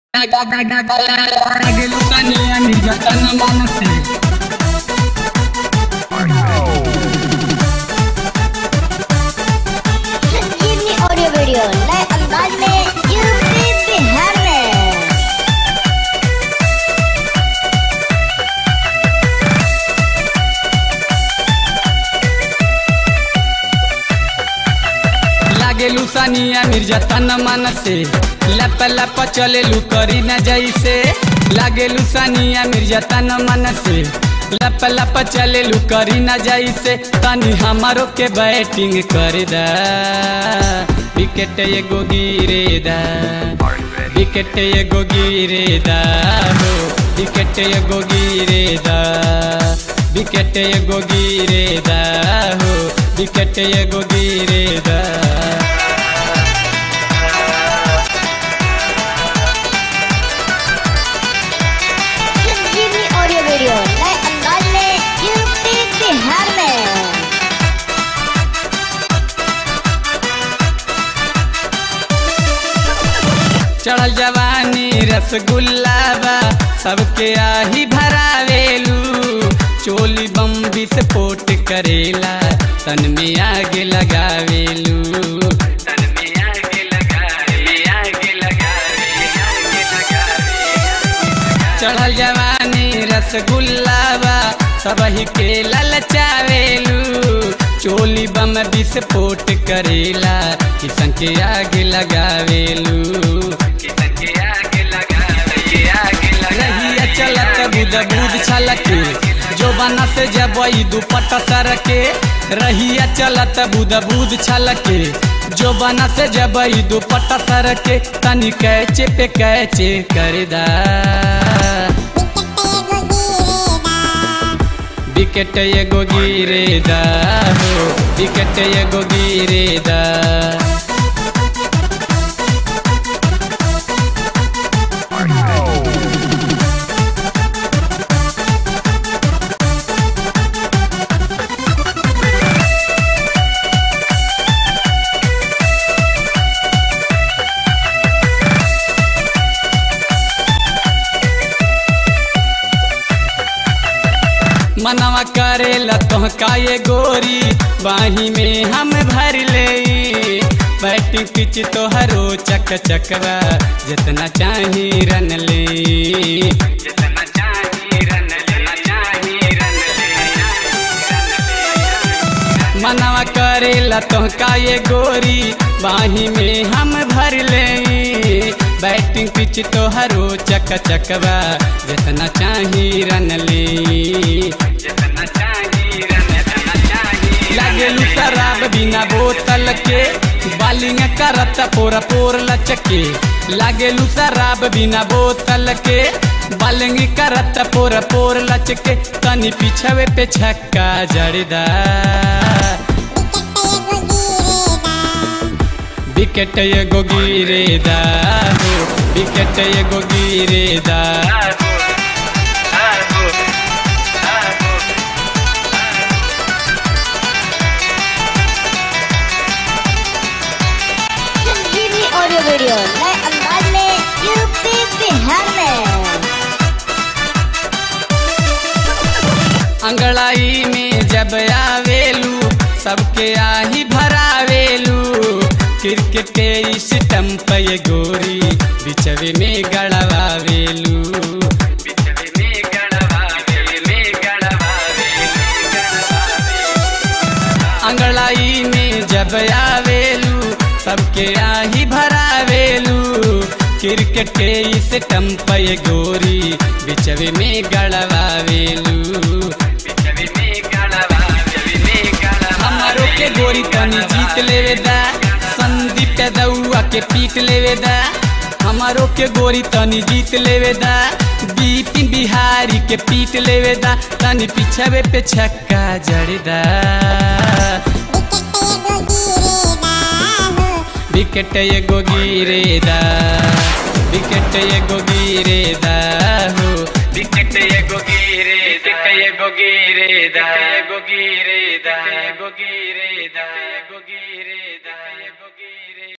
गेलो कनिया निर्जतन मन से संजीवनी ऑडियो वीडियो नए अंदाज में यूपी बिहार में लागेलू सानिया निर्जतन मन से लप लप चलेलू करी न जैसे लागेलू सानिया निर्जतन मन से लप लप चलेलू करी न जैसे तनी हमारो के बैटिंग कर दा विकेट एगो गिरे दा विकेट एगो गिरे दा हो विकेट एगो गिरे दा विकेट एगो गिरे दा हो विकेट एगो गिरे दा संजीवनी ऑडियो वीडियो नए अंदाज में यूपी बिहार में चढ़ल जवानी रसगुल्ला बा सबके आही भरावेलू चोली बम विस्फोट करेला तन में आग लगावेलू तन में आग लगावे आग लगावे आग लगावे चढ़ल जवानी रसगुल्ला बा सबही के ललचावेलू चोली बम विस्फोट करेला किसन के आग लगावेलू किसन के आग लगावे आग रहिया चलत बुद बुद छलके जो बना से जबई दुपट्टा सरके रहिया चलत बुद बुद छलके जो बना से जबई दुपट्टा सरके तनी कैचे पे कैचे कर दा विकेट एगो गिरे दा हो विकेट एगो गिरे दा मनवा करेला तोहका ये गोरी बाही में हम भर ले बैटिंग पिच तोहरो चक चकवा जितना चाही रन ले जितना चाही रन ले चाही रन ले मनवा करेला तोहका ये गोरी बाही में हम भर ले बैटिंग पिच तोहरो चक चकवा जितना चाही रन ले जितना चाही रन जितना चाही लागेलू शराब बिना बोतल के बालिंग करत पोर पोर लचके लागेलू शराब बिना बोतल के बालिंग करत पोर पोर लचके तनी पिछवे पे छक्का जड़दा विकेट एगो गिरे दा हो विकेट एगो गिरे दा संजीवनी ऑडियो वीडियो नए अंदाज में यूपी बिहार में अंगड़ाई में जब आवेलू सबके आही भरावेलू क्रिकेट के स्टम्प ये गोरी बिचवे में गड़वावेलू बिचवे में गड़वावे में गड़वावे अंगड़ाई में जब आवेलू सबके आही भरावेलू क्रिकेट के स्टम्प ये गोरी बिचवे में गड़वावेलू बिचवे में गड़वावे में गड़वावे हमारो के गोरी तनी जीत लेवे दा संदीप दउआ के पीट लेवे दा हमारो के गोरी तनी जीत लेवे दा बिपिन बिहारी के पीट लेवे दा तनी पिछवे पे छक्का जड़दा विकेट एगो गिरे दा विकेट एगो गिरे दा हो विकेट एगो गिरे दा एगो गिरे दा एगो गिरे दा एगो गिरे दा